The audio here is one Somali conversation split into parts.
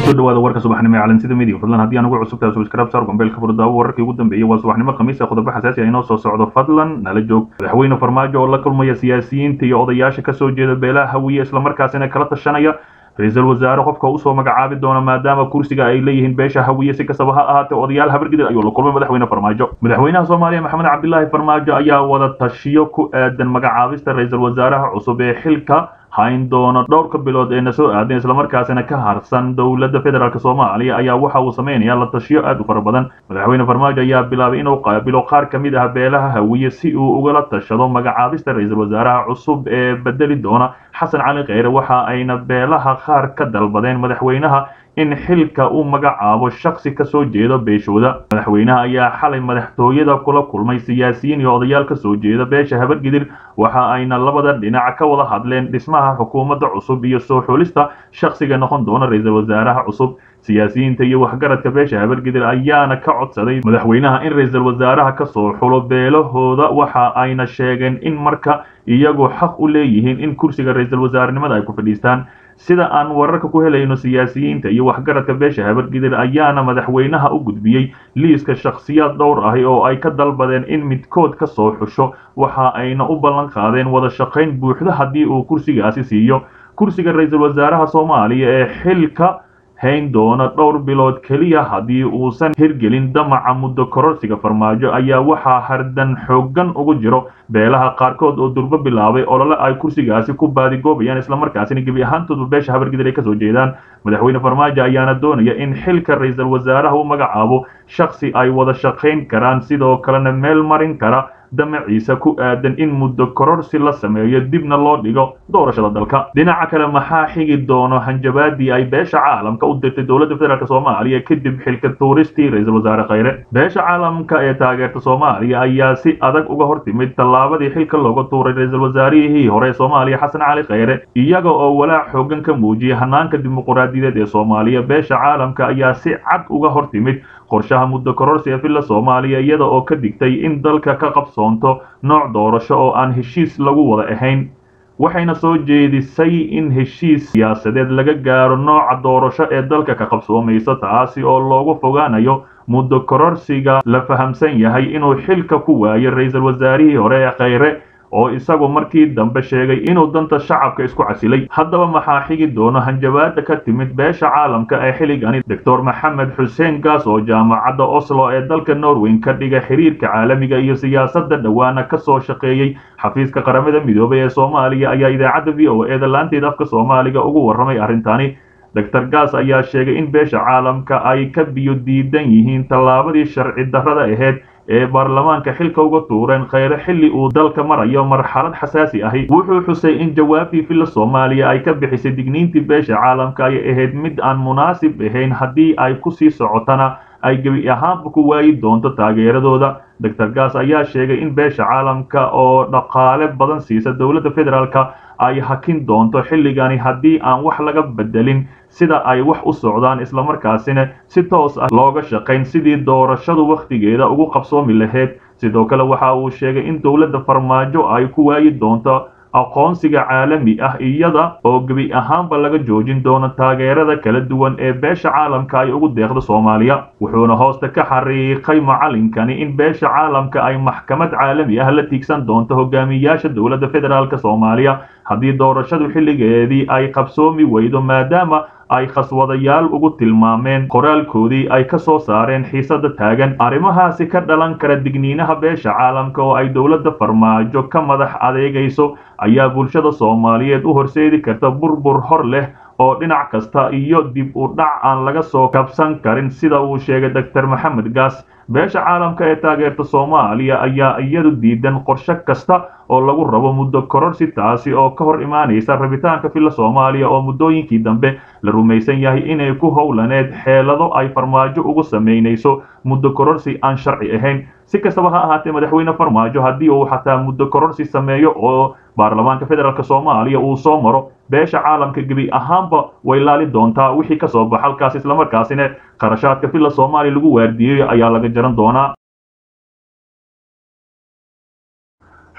kusoo dhawaada warka subaxnimo ee calansida midiya fadlan haddii aan ugu cusubtahay subscribe sar gombeelka furdaawo wararkii ugu dambeeyey waa subaxnimo khamiisa qodobo xasaasi ah inoo soo socdo fadlan nala joog madaxweyne farmaajo oo la kulmaya siyaasiyiinta iyo odayaasha kasoo jeeda beelaha hawiye islamarkaasina kala tashanaya ra-iisul wasaare qofka usoo magacaabi doona maadaama kursiga ay leeyihiin beesha hawiye si kastaba ha ahaatee odayaal habargidid ayuu la kulmay madaxweyne farmaajo madaxweynaha soomaaliya maxamed cabdilaahi farmaajo ayaa wada tashiyo ku aadan magacaabista ra-iisul wasaaraha cusub ee xilka hayn doona dhowrka bilood ee na soo aadeen islamarkaasina ka harsan dowladda federaalk soomaaliya ayaa waxa uu sameynaya la tashiyo aad u fara badan madaxweyne farmaajo ayaa bilaabay inuu qaabilo qaar ka mid ah beelaha hawiye si uu ugala tashado magacaabista ra-iisul wasaaraha cusub ee bedeli doona xasan cali kheyre waxa ayna beelaha qaar ka dalbadeen madaxweynaha in xilka uu magacaabo shaksi kasoo jeeda beeshooda madaxweynaha ayaa xalay madaxtooyada kula kulmay siyaasiyiin iyo odayaal kasoo jeeda beesha habargidir waxa ayna labada dhinac ka wada hadleen dhismaha xukuumadda cusub iyo soo xulista shaksiga noqon doona ra-iisul wasaaraha cusub siyaasiyiinta iyo waxgaradka beesha habargidir ayaana ka codsaday madaxweynaha in ra-iisul wasaaraha kasoo xulo beelahooda waxa ayna sheegeen in marka iyagu xaq u leeyihiin in kursiga ra-iisul wasaarenimada ay ku fadhiistaan sida aan wararka ku helayno siyaasiyiinta iyo waxgaradka beesha habargidir ayaana madaxweynaha u gudbiyey liiska shakhsiyaad dhowr ahi oo ay ka dalbadeen in midkood ka soo xusho waxa ayna u ballan qaadeen wada shaqayn buuxda haddii uu kursigaasi siiyo kursiga ra-iisul wasaaraha soomaaliya ee xilka hayn doona dhowr bilood keliya haddii uusan hirgelin damaca muddo kororsiga farmaajo ayaa waxaa hardan xooggan ugu jiro beelaha qaarkood oo durbo bilaabay olole ay kursigaasi ku baadigoobayaan islamarkaasina gebi ahaantoodu beesha habargidir ay kasoo jeedaan madaxweyne farmaajo ayaana doonaya in xilka ra-iisul wasaaraha u magacaabo shaksi ay wada shaqayn karaan sidoo kalena meel marin kara damaciisa ku aadan in muddo kororsi la sameeyo dibna loo dhigo doorashada dalka dhinaca kale maxaa xigi doono hanjabaadii ay beesha caalamka u dirtay dowladda federaalk soomaaliya kadib xilka tuuristii ra-iisul wasaare kheyre beesha caalamka ee taageerta soomaaliya ayaa si adag uga hortimid tallaabadii xilka looga tuuray ra-iisul wasaarihii hore ee soomaaliya xasan cali kheyre iyaga oo walaac xoogan ka muujiyay hanaanka dimuquraadiyadeed ee soomaaliya beesha caalamka ayaa si cad uga hortimid qorshaha muddo kororsi ee villa soomaaliya iyada oo ka digtay in dalka ka qabsoonto nooc doorasho oo aan heshiis lagu wada ahayn waxayna soo jeedisay in heshiis siyaasadeed laga gaaro nooca doorasho ee dalka ka qabsoomaysa taasi oo loogu fogaanayo muddo kororsiga la fahamsan yahay inuu xilka ku waayo ra-iisul wasaarihii hore ee kheyre oo isagu markii dambe sheegay inuu danta shacabka isku casilay haddaba maxaa xigi doono hanjabaada ka timid beesha caalamka ee xilligani doctor maxamed xuseen gaas oo jaamacadda oslo ee dalka norweyn ka dhiga xiriirka caalamiga iyo siyaasadda dhowaana kasoo shaqeeyey xafiiska qaramada midoobay ee soomaaliya ayaa idaacadda v o eeda laanteeda afka soomaaliga ugu warramay arrintani doctor gaas ayaa sheegay in beesha caalamka ay ka biyo diidan yihiin tallaabadii sharci darrada ahayd ee baarlamaanka xilka uga tuureen kheyre xilli uu dalka marayo marxalad xasaasi ahi wuxuu xusay in jawaabtii villa soomaaliya ay ka bixisay digniintii beesha caalamka ay ahayd mid aan munaasib ahayn haddii ay kusii socotana ay gebi ahaanba ku waayi doonto taageeradooda doctor gaas ayaa sheegay in beesha caalamka oo dhaqaale badan siisa dowladda federaalka ay hakin doonto xilligani haddii aan wax laga bedelin sida ay wax u socdaan islamarkaasina si toos ah looga shaqayn sidii doorashadu wakhtigeeda ugu qabsoomi lahayd sidoo kale waxa uu sheegay in dowladda farmaajo ay ku waayi doonto aqoonsiga caalami ah iyada oo gebi ahaanba laga joojin doono taageerada kala duwan ee beesha caalamka ay ugu deeqda soomaaliya wuxuuna hoosta ka xariiqay macalinkani in beesha caalamka ay maxkamad caalami ah la tiigsan doonto hogaamiyaasha dowladda federaalk soomaaliya haddii doorashadu xilligeedii ay qabsoomi weydo maadaama ay khaswadayaal ugu tilmaameen qoraalkoodii ay ka soo saareen xiisada taagan arrimahaasi ka dhalan kara digniinaha beesha caalamka oo ay dowladda farmaajo ka madax adeegayso ayaa bulshada soomaaliyeed u horseedi karta burbur hor leh oo dhinac kasta iyo dib u dhac aan laga soo kabsan karin sida uu sheegay doctor maxamed gaas beesha caalamka ee taageerta soomaaliya ayaa iyadu diidan qorshe kasta oo lagu rabo muddo kororsi taasi oo ka hor imaanaysa rabitaanka villa soomaaliya oo muddooyinkii dambe la rumaysan yahay inay ku howlaneed xeelado ay farmaajo ugu samaynayso muddo kororsi aan sharci ahayn si kastaba ha ahaatee madaxweyne farmaajo haddii uu xataa muddo kororsi sameeyo oo baarlamaanka federaalk soomaaliya uu soo maro beesha caalamka gebi ahaanba way laali doontaa wixii ka soo baxa halkaas islamarkaasina kharashaadka villa soomaaliya lagu waardiiyey ayaa laga jaran doonaa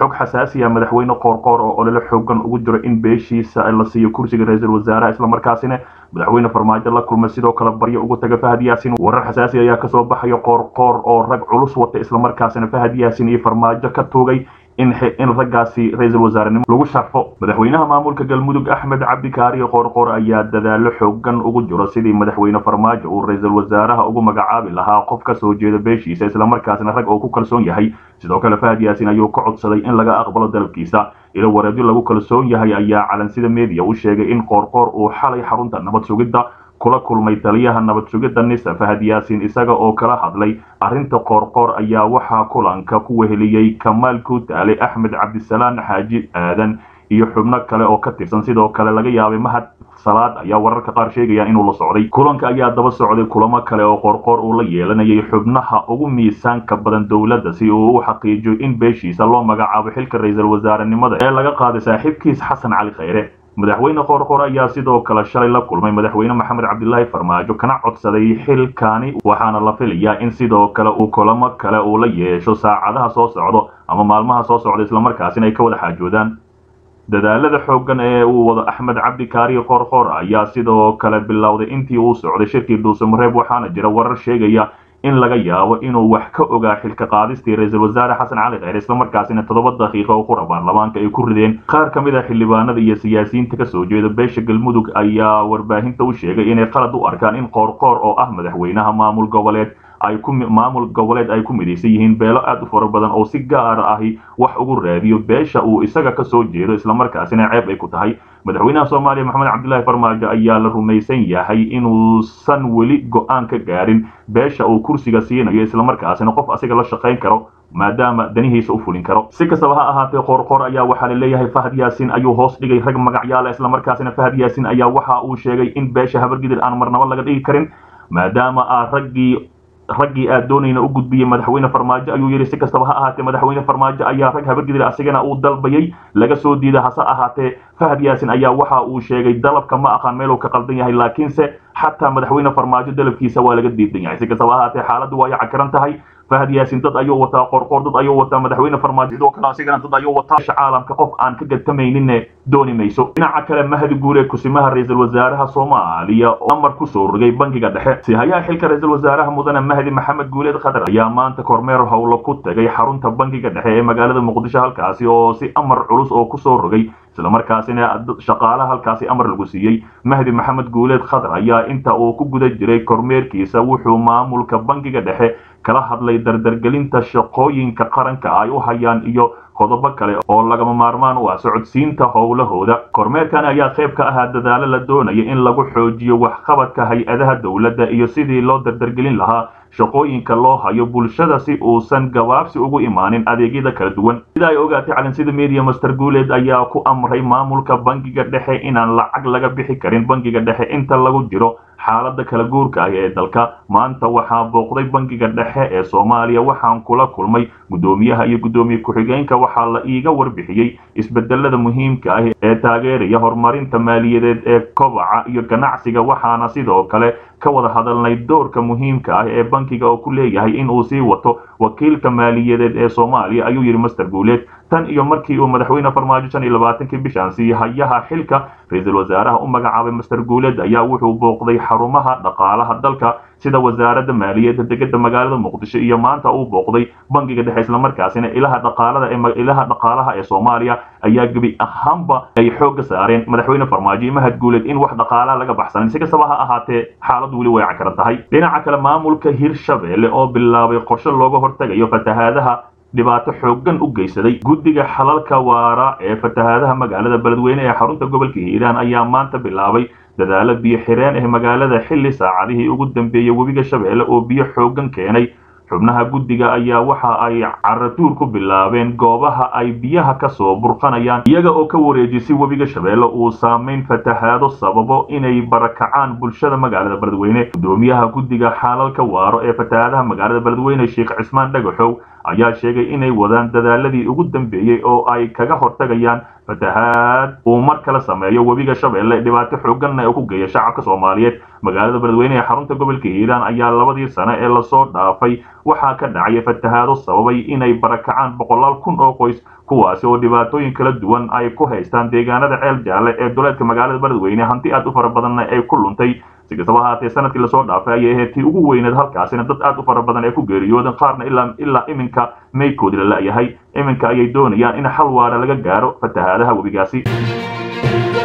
xog xasaasi ah madaxweyne qoorqoor oo olole xoogan ugu jiro in beeshiisa la siiyo kursiga ra-iisul wasaaraha islamarkaasina madaxweyne farmaajo la kulmay sidoo kale baryo ugu taga fahad yaasin warar xasaasi ayaa kasoo baxaya qoorqoor oo rag culus wata islamarkaasina fahad yaasin iyo farmaajo ka tuugay in in raggaasi ra-iisul wasaarenimo lagu sharfo madaxweynaha maamulka galmudug axmed cabdikaariyo qoorqoor ayaa dadaalo xoogan ugu jiro sidii madaxweyne farmaajo uu ra-iisul wasaaraha ugu magacaabi lahaa qof ka soo jeeda beeshiisa islamarkaasina rag oo ku kalsoon yahay sidoo kale fahad yaasin ayuu ka codsaday in laga aqbalo dalabkiisa ilo wareedyo lagu kalsoon yahay ayaa calansida media u sheegay in qoorqoor uu xalay xarunta nabad sugidda kula kulmay taliyaha nabad sugidda nisa fahad yaasin isaga oo kala hadlay arrinta qoorqoor ayaa waxaa kulanka ku weheliyey kamaal kuutaale axmed cabdisalaan xaaji aadan iyo xubno kale oo ka tirsan sidoo kale laga yaabay mahad salaad ayaa wararka qaar sheegaya inuu la socday kulanka ayaa daba socday kulamo kale oo qoorqoor uu la yeelanayay xubnaha ugu miisaanka badan dowladda si uu u xaqiijiyo in beeshiisa loo magacaabo xilka ra-iisul wasaarenimada ee laga qaaday saaxiibkiis xasan cali khayre madaxweyne qoorqoor ayaa sidoo kale shalay la kulmay madaxweyne maxamed cabdilaahi farmaajo kana codsaday xilkaani waxaana la filayaa in sidoo kale uu kulamo kale uu la yeesho saacadaha soo socdo ama maalmaha soo socda islamarkaasina ay ka wada xaajoodaan dadaalada xooggan ee uu wado axmed cabdikaariyo qoorqoor ayaa sidoo kale bilowday intii uu socday shirkii dhuusamareeb waxaana jira warar sheegaya in laga yaabo inuu wax ka ogaa xilka qaadistii ra-iisul wasaare xasan cali kheyr islamarkaasina toddoba daqiiqo oo qura baarlamaanka ay ku rideen qaar ka mid a xildhibaanada iyo siyaasiyiinta kasoo jeeda beesha galmudug ayaa warbaahinta u sheegay inay qalad u arkaan in qoorqoor oo ah madaxweynaha maamul goboleed ay ku maamul goboleed ay ku midaysan yihiin beelo aad u fara badan oo si gaara ahi wax ugu raadiyo beesha uu isaga kasoo jeedo islamarkaasina ceeb ay ku tahay madaxweynaha soomaaliya maxamed cabdilaahi farmaajo ayaa la rumaysan yahay inuusan weli go-aan ka gaarin beesha uu kursiga siinayo islamarkaasina qof asiga la shaqayn karo maadaama danihiisa u fulin karo si kastaba ha ahaatee qoorqoor ayaa waxaa la leeyahay fahad yaasin ayuu hoos dhigay rag magacyaala islamarkaasina fahad yaasin ayaa waxa uu sheegay in beesha habargidir aan marnabo laga dhigi karin maadaama aa raggii raggii aad doonayna u gudbiyey madaxweyne farmaajo ayuu yidhi si kastaba ha ahaatee madaxweyne farmaajo ayaa rag habargidir asigana uu dalbayay laga soo diida hase ahaatee fahad yaasin ayaa waxa uu sheegay dalabka ma aqaan meeluu ka qaldan yahay laakiinse xataa madaxweyne farmaajo dalabkiisa waa laga diidan yahay si kastaba ha ahaatee xaaladdu waa yacakaran tahay fahad yaasin dad ayuu wataa qorqoor dad ayuu wataa madaxweyne farmaajo sidoo kale asigana dad ayuu wataa caalamka qof aan ka gadtamayninne dooni mayso dhinaca kale mahdi guure kusimaha ra-iisul wasaaraha soomaaliya oo amar kusoo rogay bangiga dhexe sihayaha xilka ra-iisul wasaaraha mudane mahdi maxamed guuleed khadar ayaa maanta kormeer howlo ku tagay xarunta bangiga dhexe ee magaalada muqdisho halkaasi oo si amar culus oo kusoo rogay islamarkaasina shaqaalaha halkaasi amar lagu siiyey mahdi maxamed guuleed khadar ayaa inta uu ku guda jiray kormeerkiisa wuxuu maamulka bangiga dhexe kala hadlay dardargelinta shaqooyinka qaranka ay u hayaan iyo qodobo kale oo lagama maarmaan u ah socodsiinta howlahooda kormeerkan ayaa qayb ka ahaa dadaalo la doonaya in lagu xoojiyo waxqabadka hay-adaha dowladda iyo sidii loo dardargelin lahaa shaqooyinka loo hayo bulshada si uusan gabaabsi ugu imaanin adeegyada kala duwan sida ay ogaatay calinsida media master guuleed ayaa ku amray maamulka bangiga dhexe inaan lacag laga bixi karin bangiga dhexe inta lagu jiro xaalada kala guurka ah ee dalka maanta waxaa booqday bangiga dhexe ee soomaaliya waxaan kula kulmay guddoomiyaha iyo guddoomiye ku-xigeenka waxaa la iiga warbixiyey isbedelada muhiimka ah ee taageeraya horumarinta maaliyadeed ee kobaca iyo ganacsiga waxaana sidoo kale ka wada hadalnay doorka muhiimka ah ee bankiga oo ku leeyahay in uu sii wato wakiilka maaliyadeed ee soomaaliya ayuu yidhi master guuleed tan iyo markii uu madaxweyne farmaajo shan iyo labaatankii bishaan sii hayaha xilka ra-iisul wasaaraha u magacaabay master guuleed ayaa wuxuu booqday xarumaha dhaqaalaha dalka sida wasaaradda maaliyadda degada magaalada muqdisho iyo maanta uu booqday bangiga dhexe islamarkaasina ilaha dhaqaalada ee ilaha dhaqaalaha ee soomaaliya ayaa gebi ahaanba ay xoogga saareen madaxweyne farmaajo iyo mahad guuleed in wax dhaqaalaha laga baxsanin si kastaba ha ahaatee xaaladdu weli way cakaran tahay dhinaca kale maamulka hirshabelle oo bilaabay qorshe looga hortegayo fatahaadaha dhibaato xooggan u geysaday guddiga xalalka waara ee fatahaadaha magaalada beledweyne ee xarunta gobolka hiiraan ayaa maanta bilaabay dadaalo biyo xireen ah magaalada xilli saacadihii ugu dambeeyey webiga shabeelle oo biyo xooggan keenay xubnaha guddiga ayaa waxa ay caratuur ku bilaabeen goobaha ay biyaha ka soo burqanayaan iyaga oo ka wareejisay webiga shabeelle uu saamayn fatahaado sababo inay barakacaan bulshada magaalada beledweyne guddoomiyaha guddiga xaalalka waaro ee fatahaadaha magaalada beledweyne sheekh cismaan dhagaxow ayaa sheegay inay wadaan dadaaladii ugu dambeeyey oo ay kaga hortagayaan fatahaad uu mar kale sameeyo webiga shabeelle dhibaato xooganna oo ku geeya shacabka soomaaliyeed magaalada beledweyne ee xarunta gobolka hiiraan ayaa labadii sane ee lasoo dhaafay waxaa ka dhacaya fatahaado sababay inay barakacaan boqolaal kun oo qoys kuwaasi oo dhibaatooyin kala duwan ay ku haystaan deegaanada ceel jaalle ee duleedka magaalada beledweyne hanti aad u fara badanna ay ku luntay si kastaba haatee sanadkii lasoo dhaafay ayay ahayd tii ugu weyneed halkaasina dad aad u fara badan ay ku geeriyooden qaarna ilaa ilaa iminka meydkoodii la la'yahay iminka ayay doonayaan in xal waara laga gaaro fatahaadaha webigaasi